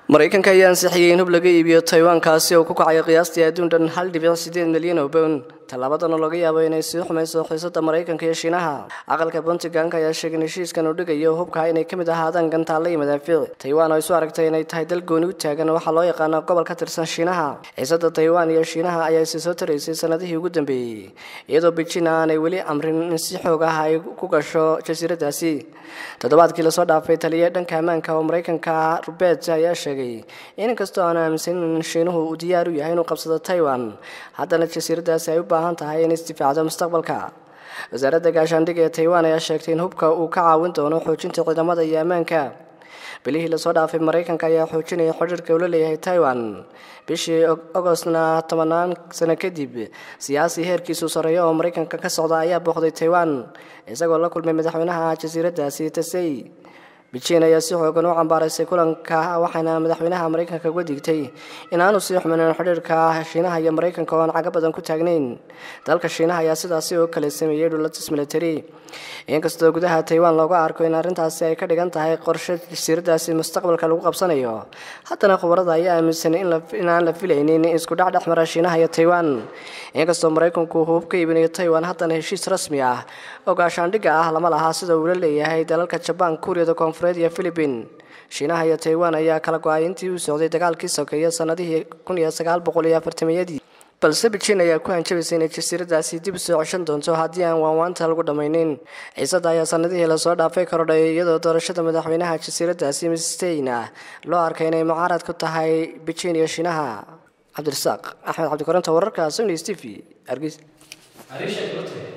maraykanka ayaa ansixiyey in hub laga iibiyo taiwan-kaasi oo ku kacaya qiyaastii adduun dhan hal dhibic sideed milyan oo bown tallaabadan oo laga yaabo inay sii xumayso xiisada maraykanka iyo shiinaha aqalka puntlandka ayaa sheegay in heshiiskan uu dhigayo hubka inay ka mid ahaadaan gantaalla iyo madaafiic taiwan oo isu aragtay inay tahay dal gooni u taagan waxaa loo yaqaano gobol ka tirsan shiinaha xiisada taiwan iyo shiinaha ayaa isi soo taraysay sanadihii ugu dambeeyey iyadoo beijing aanay weli amrin in si xoog ah ay ku gasho jasiiradaasi toddobaadkii lasoo dhaafay taliya dhanka ammaanka oo maraykanka rubeet ayaa sheegay in inkastoo aan aaminsanin in shiinuhu uu diyaar u yahay inuu qabsado taiwan haddana jasiiradaasi ay u baahan tahay in isdifaacdo mustaqbalka wasaaradda gaashaandhig ee taiwan ayaa sheegtay in hubka uu ka caawin doono xoojinta ciidamada iyo ammaanka bilihii lasoo dhaafay maraykanka ayaa xoojinaya xidhiirka uu la leeyahay taiwan bishii ogostna tobanaan sano kadib siyaasi heerkiisu sarreeya oo maraykanka ka socda ayaa booqday taiwan isagoo la kulmay madaxweynaha jasiiradaasi tasey beijing ayaa si xoogan u cambaaraysay kulanka waxaana madaxweynaha maraykanka uga digtay in aanu sii xumanin xidhiirka shiinaha iyo maraykanka oo aan cago badan ku taagnayn dalka shiinaha ayaa sidaasi oo kale sameeyey dhulatis military inkastoo gudaha taiwan looga arko in arrintaasi ay ka dhigan tahay qorshe jasiiradaasi mustaqbalka lagu qabsanayo haddana khubarada ayaa aaminsan in aan la filaynin isku dhac dhex mara shiinaha iyo taiwan inkastoo maraykanku hub ka iibinayo taiwan haddana heshiis rasmi ah oo gaashaandhigga ah lama laha sida uu la leeyahay dalalka jabaan kuuriyada koonfureed iyo philibiin shiinaha iyo taiwan ayaa kala go-ay intii uu socday dagaalkii sokeeye sanadihii kun iyo sagaal boqol iyo afartamiyadii balse beijing ayaa ku hanjabaysay inay jasiiradaasi dib u soo ceshan doonto haddii aan waanwaanta lagu dhammaynin xiisada ayaa sanadihii lasoo dhaafay korodhay iyadoo doorashada madaxweynaha jasiiradaasi misteyn ah loo arkay inay mucaarad ku tahay beijing iyo shiinaha cabdirasaaq axmed cabdikoronta wararka sony s t v hargeysa